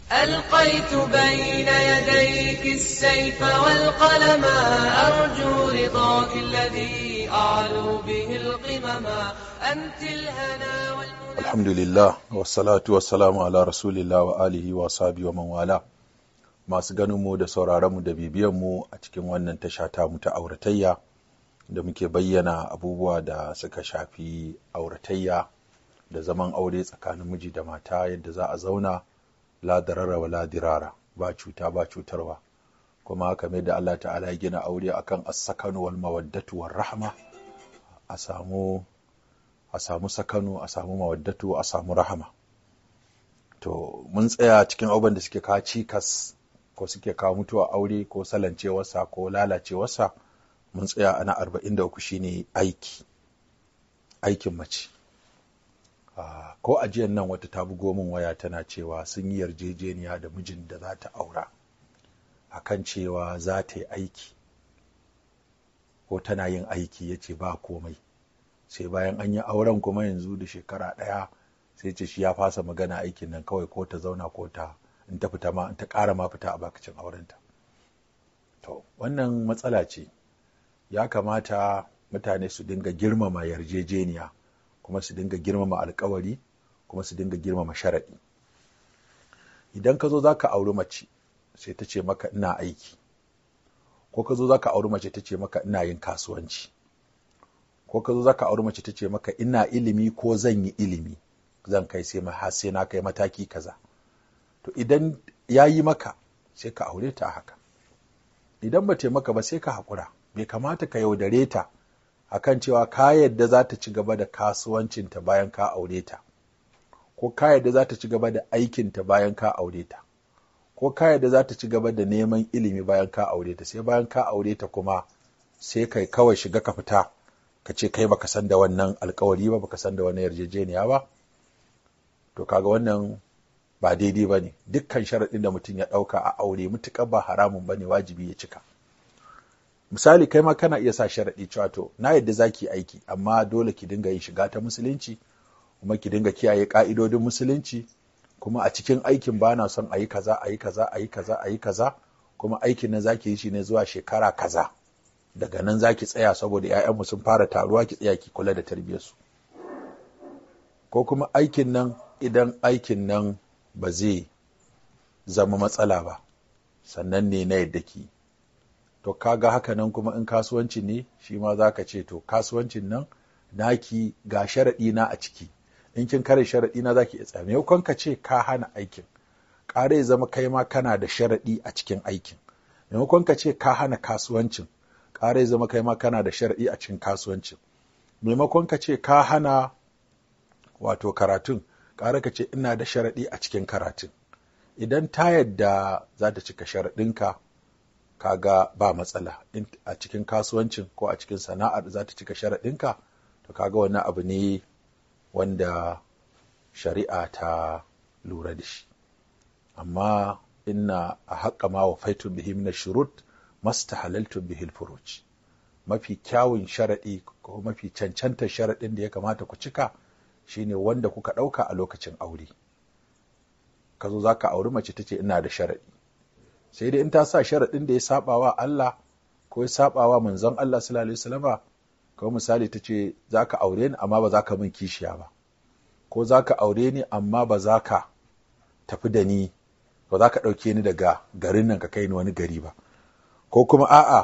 ألقيت بين يديك السيف والقلم أرجو رضاك الذي أعلو به القمم أنت الهنا والمنى alhamdulillah wassalatu wassalamu ala rasulillah wa alihi wa sahbihi wa man wala masu ganin mu da sauraron mu da bibiyan mu a cikin wannan tasha ta mu ta auratayya da muke bayyana abubuwa da suka shafi auratayya da zaman aure tsakanin miji da mata yadda za a zauna la darara wa la dirara ba cuta ba cutarwa kuma kamar da Allah ta'ala ya gina aure akan as-sakanu wal mawaddatu war rahma a samu a samu sakanu a samu mawaddatu a samu rahama to mun tsaya cikin abubuwan da suke kawo cikas ko suke kawo mutuwa aure ko salancewarsa ko lalacewarsa mun tsaya ana arba'in da uku shine aiki aikin mace Ah, ko ajiyan nan wata ta bugo min waya tana cewa sun yi yarjejeniya da mijin da za ta aura akan cewa za ta yi aiki ko tana yin aiki ya ce ba komai sai bayan an yi auren kuma yanzu da shekara ɗaya sai ce shi ya fasa magana aikin nan kawai ko ta zauna ko ta in ta fita ma in ta ƙara ma fita a bakacin aurenta to wannan matsala ce ya kamata mutane su dinga girmama yarjejeniya kuma su dinga girmama alkawari kuma su dinga girmama sharaɗi idan ka zo za ka auri mace sai ta ce maka ina aiki ko ka zo za ka auri mace ta ce maka ina yin kasuwanci ko ka zo za ka auri mace ta ce maka ina ilimi ko zan yi ilimi zan kai sai ma har sai na kai mataki kaza to idan ya yi maka sai ka aure ta a haka idan ba maka ba sai ka haƙura bai kamata ka yaudare ta akan cewa ka yadda za ta ci gaba da kasuwancinta bayan ka aure ta ko ka yadda za ta ci gaba da aikinta bayan ka aure ta ko ka yadda za ta ci gaba da neman ilimi bayan ka aure ta sai bayan ka aure ta kuma sai kai kawai shiga ka fita ka ce kai baka san da wannan alkawari ba baka san da wannan yarjejeniya ba to kaga wannan ba daidai ba ne dukkan sharaɗin da mutum ya ɗauka a aure mutuƙar ba haramun ba ne wajibi ya cika misali kai ma kana iya sa sharaɗi cewa to na yadda za ki aiki amma dole ki dinga yin shiga ta musulunci kuma ki dinga kiyaye ƙa'idodin musulunci kuma a cikin aikin ba na son a yi kaza a yi kaza a yi kaza a yi kaza kuma aikin nan za ki yi shi ne zuwa shekara kaza daga nan za ki tsaya saboda 'ya'yanmu sun fara taruwa ki tsaya ki kula da tarbiyyarsu ko kuma aikin nan idan aikin nan ba zai zama matsala ba sannan ne na yadda ki to kaga haka nan kuma in kasuwanci ne shi ma za ka ce to kasuwancin nan naki ga sharaɗi na a ciki in kin kare sharaɗi na za ki iya tsaya maimakon ka ce ka hana aikin ƙara ya zama kai ma kana da sharaɗi a cikin aikin maimakon ka ce ka hana kasuwancin ƙara ya zama kai ma kana da sharaɗi a cikin kasuwancin maimakon ka ce ka hana wato karatun ƙara ka ce ina da sharaɗi a cikin karatun idan ta yadda za ta cika sharaɗinka kaga ba matsala a cikin kasuwancin ko a cikin sana'ar za ta cika sharaɗinka to kaga wani abu ne wanda shari'a ta lura da shi amma inna a haƙa ma wa faitun bihi min shurut masta halaltun bihi furuj mafi kyawun sharaɗi ko mafi cancantar sharaɗin da ya kamata ku cika shine wanda kuka ɗauka a lokacin aure ka zo za ka auri mace ta ce ina da sharaɗi sai dai in ta sa sharaɗin da ya saba wa Allah ko ya saba wa manzon Allah sallallahu alaihi wasallama ko misali ta ce za ka aure ni amma ba za ka min kishiya ba ko za ka aure ni amma ba za ka tafi da ni ba za ka ɗauke ni daga garin nan ka kai ni wani gari ba ko kuma a'a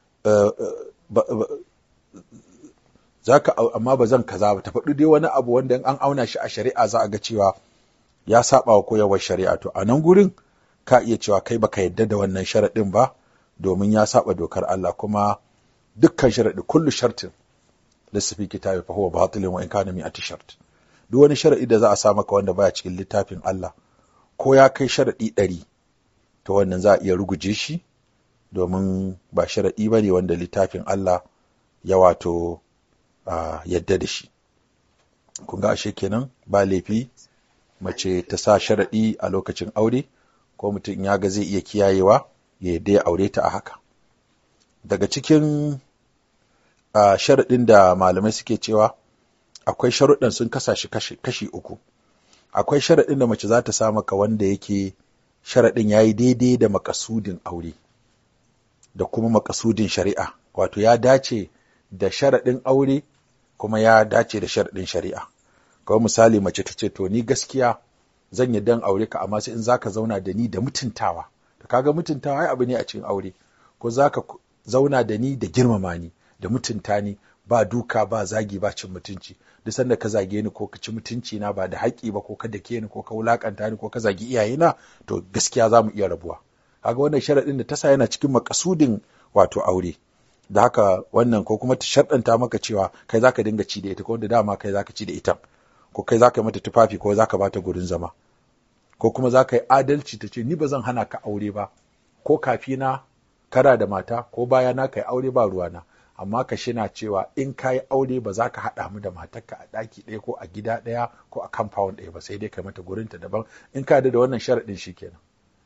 za ka amma ba zan kaza ba ta faɗi dai wani abu wanda an auna shi a shari'a za a ga cewa ya saba wa koyarwar shari'a to a nan gurin ka iya cewa kai baka yadda da wannan sharaɗin ba domin ya saba dokar Allah kuma dukkan sharaɗi kullu shartin lissafi kitabi fa huwa batilun wa in kana mi'ati shart duk wani sharaɗi da za a sa maka wanda baya cikin littafin Allah ko ya kai sharaɗi ɗari to wannan za a iya ruguje shi domin ba sharaɗi ba ne wanda littafin Allah ya wato yadda da shi kun ga ashe kenan ba laifi mace ta sa sharaɗi a lokacin aure ko mutum ya ga zai iya kiyayewa ya yadda ya aure ta a haka daga cikin sharaɗin da malamai suke cewa akwai sharuɗan sun kasa shi kashi uku akwai sharaɗin da mace za ta sa maka wanda yake sharaɗin ya yi daidai da makasudin aure da kuma makasudin shari'a wato ya dace da sharaɗin aure kuma ya dace da sharaɗin shari'a kawai misali mace ta ce to ni gaskiya zan yi dan aure ka amma sai in zaka zauna da ni da mutuntawa to kaga mutuntawa ai abu ne a cikin aure ko zaka zauna da ni da girmama ni da mutunta ni ba duka ba zagi ba cin mutunci duk sanda ka zage ni ko ka ci mutunci na ba da haƙƙi ba ko ka dake ni ko ka wulakanta ni ko ka zagi iyayena to gaskiya za mu iya rabuwa kaga wannan sharaɗin da ta sa yana cikin makasudin wato aure da haka wannan ko kuma ta sharɗanta maka cewa kai zaka dinga ci da ita ko da dama kai zaka ci da ita ko kai zaka mata tufafi ko zaka bata gurin zama ko kuma zaka yi adalci ta ce ni ba zan hana ka aure ba ko kafina kara da mata ko baya na kai aure ba ruwana amma ka shina cewa in ka yi aure ba za ka haɗa mu da matarka a ɗaki ɗaya ko a gida ɗaya ko a compound ɗaya ba sai dai kai mata gurinta daban in ka da wannan sharaɗin shi kenan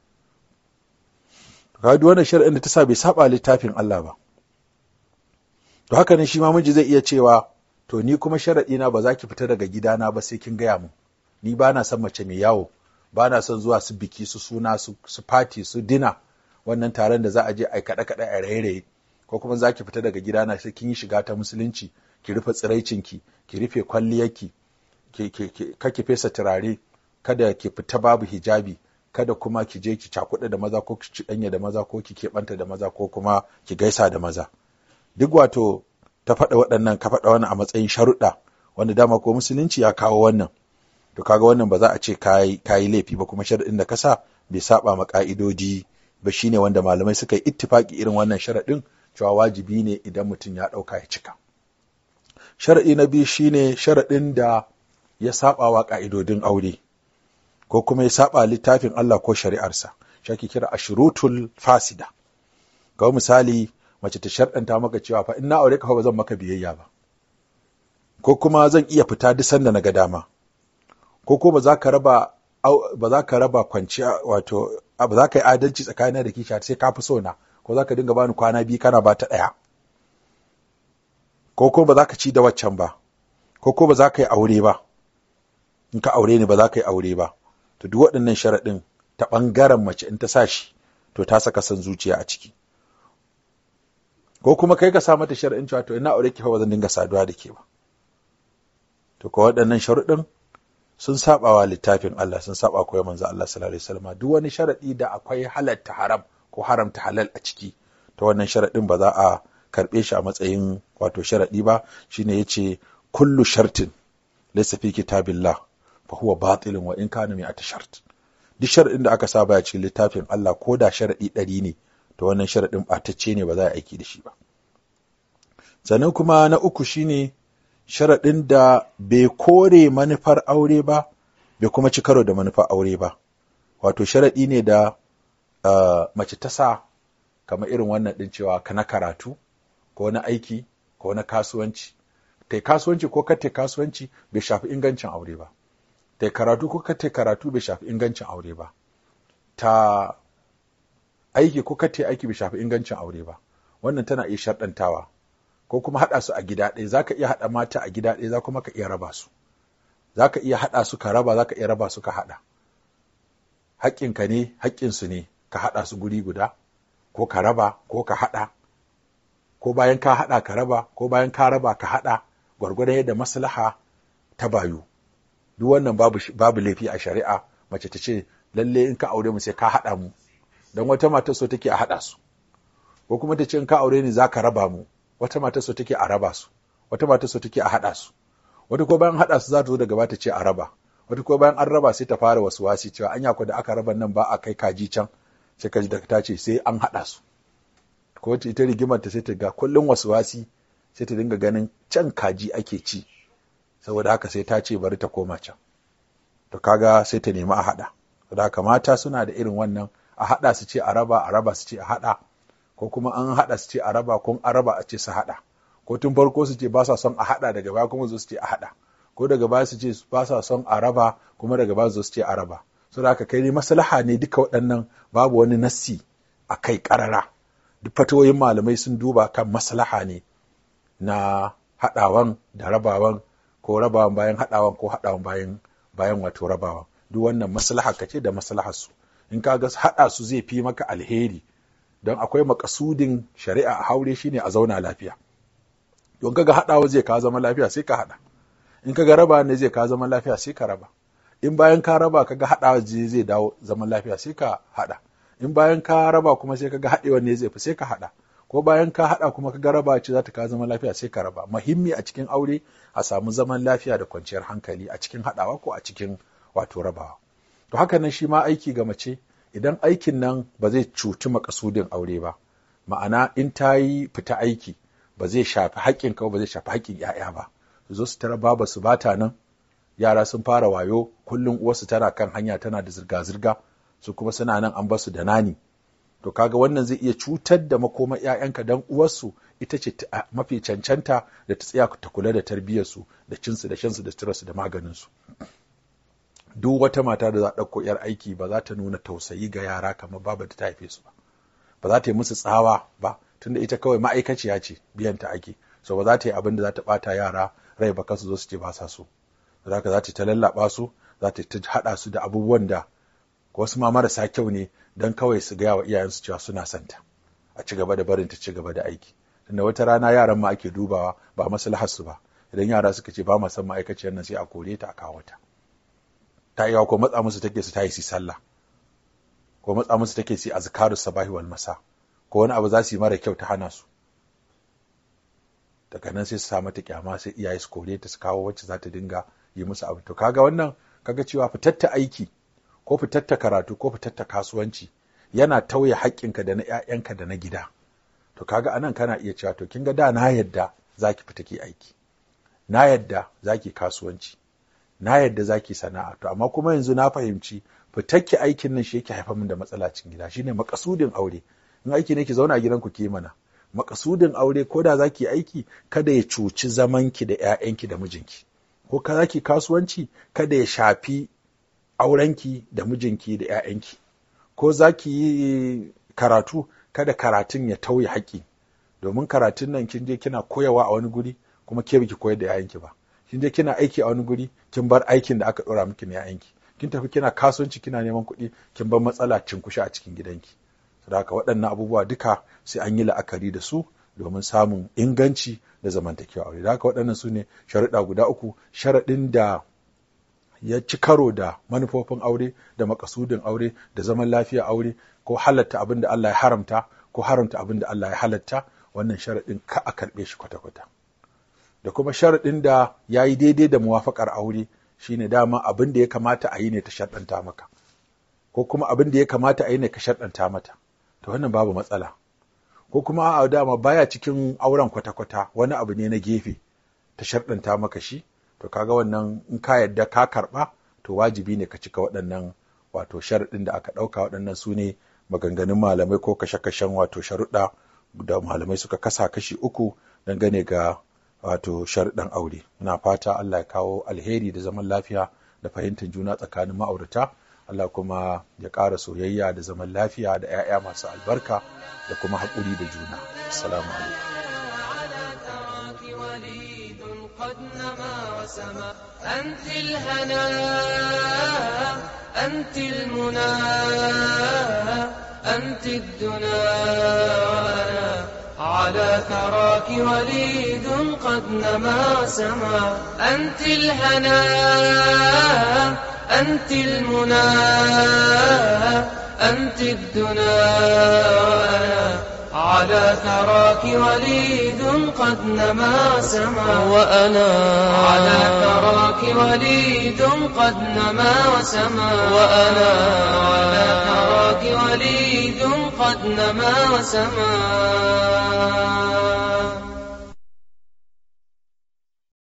ka duk wannan sharaɗin da ta sa bai saba littafin Allah ba to haka ne shi ma miji zai iya cewa to ni kuma sharaɗi na ba za ki fita daga gidana ba sai kin gaya mu ni ba na son mace mai yawo ba na son zuwa su biki su suna su fati su dina wannan taron da za a je a kaɗe kaɗe a raye-raye ko kuma za ki fita daga gidana sai kin yi shiga ta musulunci ki rufe tsiraicinki ki rufe kwalliyarki ka ki fesa turare kada ki fita babu hijabi kada kuma ki je ki cakuɗa da maza ko ki ɗanya da maza ko ki keɓanta da maza ko kuma ki gaisa da maza duk wato ta faɗa waɗannan ka faɗa wannan a matsayin sharuɗa wanda dama ko musulunci ya kawo wannan to kaga wannan ba za a ce kayi laifi ba kuma sharaɗin da ka sa bai saba ma ƙa'idodi ba shine wanda malamai suka yi ittifaki irin wannan sharaɗin cewa wajibi ne idan mutum ya ɗauka ya cika. Sharaɗi na biyu shine sharaɗin da ya saɓa wa ƙa'idodin aure, ko kuma ya saɓa littafin Allah ko shari'arsa, shi ake kira ashirutul fasida. Ga misali, mace ta sharɗanta maka cewa fa in na aure ka ba zan maka biyayya ba. Ko kuma zan iya fita duk sanda na ga dama. Ko ko ba za ka raba ba za ka raba kwanciya wato ba za ka yi adalci tsakanin da kisha sai ka fi so na ko za ka dinga bani kwana biyu kana ba ta ɗaya ko ko ba za ka ci da waccan ba ko ko ba za ka yi aure ba in ka aure ni ba za ka yi aure ba to duk waɗannan sharaɗin ta ɓangaren mace in ta sa shi to ta saka son zuciya a ciki ko kuma kai ka sa mata sharaɗin cewa to ina aure ki fa ba zan dinga saduwa da ke ba to ko waɗannan sharuɗin sun sabawa littafin Allah sun saba koyar manzo Allah sallallahu alaihi wasallam duk wani sharadi da akwai halatta haram ko haramta halal a ciki ta wannan sharadin ba za a karbe shi a matsayin wato sharadi ba shine yace kullu shartin laysa fi kitabillah fa huwa batilun wa in kana mi'ata shart duk sharadin da aka sa baya cikin littafin Allah ko da sharadi ɗari ne to wannan sharadin batacce ne ba za a aiki da shi ba sannan kuma na uku shine sharaɗin da bai kore manufar aure ba bai kuma ci karo da manufar aure ba wato sharaɗi ne da uh, mace ta sa kamar irin wannan ɗin cewa ka na karatu ko na aiki ko na kasuwanci ta kasuwanci ko ka kasuwanci bai shafi ingancin aure ba ta karatu ko ka karatu bai shafi ingancin aure ba ta aiki ko ka aiki bai shafi ingancin aure ba wannan tana iya sharɗantawa ko kuma haɗa su a gida ɗaya za ka iya haɗa mata a gida ɗaya za kuma ka iya raba su za ka iya haɗa su ka raba za ka iya raba su ka haɗa haƙƙinka ne haƙƙinsu ne ka haɗa su guri guda ko ka raba ko ka haɗa ko bayan ka haɗa ka raba ko bayan ka raba ka haɗa gwargwadon yadda maslaha ta bayu duk wannan babu, babu laifi a shari'a mace ta ce lalle in ka aure mu sai ka haɗa mu don wata mata so take a haɗa su ko kuma ta ce in ka aure ni za ka raba mu wata mata so take a raba su wata mata so take a haɗa su wata ko bayan haɗa su za ta zo daga bata ce a raba wata ko bayan an raba sai ta fara wasu wasi cewa anya ko da aka raba nan ba a kai kaji can sai kaji da ta ce sai an haɗa su ko wata ita rigimar ta sai ta ga kullum wasu wasi sai ta dinga ganin can kaji ake ci saboda haka sai ta ce bari ta koma can to kaga sai ta nemi a haɗa saboda haka mata suna da irin wannan a haɗa su ce a raba a raba su ce a haɗa ko kuma an haɗa su ce a raba ko an raba a ce su haɗa ko tun farko su ce ba sa son a haɗa daga baya kuma zo su ce a haɗa ko daga baya su ce ba sa son a raba kuma daga baya zo su ce a raba so da haka kai ne maslaha ne duka waɗannan babu wani nassi a kai ƙarara duk fatawoyin malamai sun duba kan maslaha ne na haɗawan da rabawan ko rabawan bayan haɗawan ko haɗawan bayan bayan wato rabawan duk wannan maslaha kace da maslahar su in ka ga haɗa su zai fi maka alheri don akwai makasudin shari'a a haure shine a zauna lafiya don kaga haɗawa zai ka zama lafiya sai ka haɗa in kaga raba ne zai ka zama lafiya sai ka raba in bayan ka raba kaga haɗawa zai dawo zaman lafiya sai ka haɗa in bayan ka raba kuma sai kaga haɗewa ne zai fi sai ka haɗa ko bayan ka haɗa kuma kaga raba ce za ta ka zama lafiya sai ka raba muhimmi a cikin aure a samu zaman lafiya da kwanciyar hankali a cikin haɗawa ko a cikin wato rabawa to haka nan shi ma aiki ga mace idan aikin nan ba zai cuci makasudin aure ba ma'ana in ta yi fita aiki ba zai shafi haƙƙin ka ba zai shafi haƙƙin 'ya'ya ba su zo su tara baba su bata nan yara sun fara wayo kullum uwarsu tana kan hanya tana da zirga-zirga su kuma suna nan an basu da nani to kaga wannan zai iya cutar da makoma 'ya'yanka dan uwarsu ita ce mafi cancanta da ta tsaya ta kula da tarbiyyarsu da cinsu da shansu da suturarsu da maganinsu duk wata mata da za a ɗauko 'yar aiki ba za ta nuna tausayi ga yara kamar babu da ta haife su ba ba za ta yi musu tsawa ba tunda ita kawai ma'aikaciya ce biyan ta ake so ba za ta yi abin da za ta ɓata yara rai ba kasu zo su ce ba sa so za ka za ta ta lallaɓa su za ta ta haɗa su da abubuwan da wasu ma marasa kyau ne don kawai su gaya wa iyayensu cewa suna santa a ci gaba da barin ta ci gaba da aiki tunda wata rana yaran ma ake dubawa ba maslahar su ba idan yara suka ce ba ma san ma'aikaciyar nan sai a kore ta a kawo ta ta iya ko matsa musu take su tayi su sallah ko matsa musu take su azkaru sabahi wal masa ko wani abu za su yi mara kyau ta hana su daga nan sai su sa mata kyama sai iyaye su kore ta su kawo wacce za ta dinga yi musu abu to kaga wannan kaga cewa fitatta aiki ko fitatta karatu ko fitatta kasuwanci yana tauye haƙƙinka da na ƴaƴanka da na gida to kaga anan kana iya cewa to kin ga da na yadda zaki fita ki aiki na yadda zaki kasuwanci na yadda zaki sana'a to amma kuma yanzu na fahimci fitakki aikin nan shi yake haifar min da matsala cikin gida shine makasudin aure in aiki ne ki zauna a gidanku ki mana makasudin aure ko da zaki aiki kada ya cuci zamanki da ƴaƴanki da mijinki ko ka zaki kasuwanci kada ya shafi aurenki da mijinki da ƴaƴanki ko zaki yi karatu kada karatun ya tauye haƙƙi domin karatun nan kin je kina koyawa a wani guri kuma ke biki koyar da ƴaƴanki ba kin je kina aiki a wani guri kin bar aikin da aka ɗora miki na ƴaƴanki kin tafi kina kasuwanci kina neman kuɗi kin bar matsala cinkushe a cikin gidanki saboda haka waɗannan abubuwa duka sai an yi la'akari da su domin samun inganci da zamantakewa aure da haka waɗannan su ne sharuɗa guda uku sharaɗin da ya ci karo da manufofin aure da makasudin aure da zaman lafiya aure ko halatta abin da Allah ya haramta ko haramta abin da Allah ya halatta wannan sharaɗin ka a karɓe shi kwata-kwata da kuma sharaɗin da ya yi daidai da muwafaƙar aure shine dama abin da ya kamata a yi ne ta sharɗanta maka ko kuma abin da ya kamata a yi ne ka sharɗanta mata to wannan babu matsala ko kuma a dama baya cikin auren kwata-kwata wani abu ne na gefe ta sharɗanta maka shi to kaga wannan in ka yadda ka karɓa to wajibi ne ka cika waɗannan wato sharaɗin da aka ɗauka waɗannan su ne maganganun malamai ko kashe-kashen wato sharuɗa da malamai suka kasa kashi uku dangane ga wato sharuɗan aure muna fata Allah ya kawo alheri da zaman lafiya da fahimtar juna tsakanin ma'aurata Allah kuma ya ƙara soyayya da zaman lafiya da 'ya'ya masu albarka da kuma haƙuri da juna assalamu alaikum قد نما وسما أنت الهنا أنت المنى أنت الدنا وأنا على ثراك وليد قد نما وسما أنت الهنا أنت المنى أنت الدنا وأنا على ثراك وليد قد نما سما وأنا على ثراك وليد قد نما وسما وأنا على ثراك وليد قد نما وسما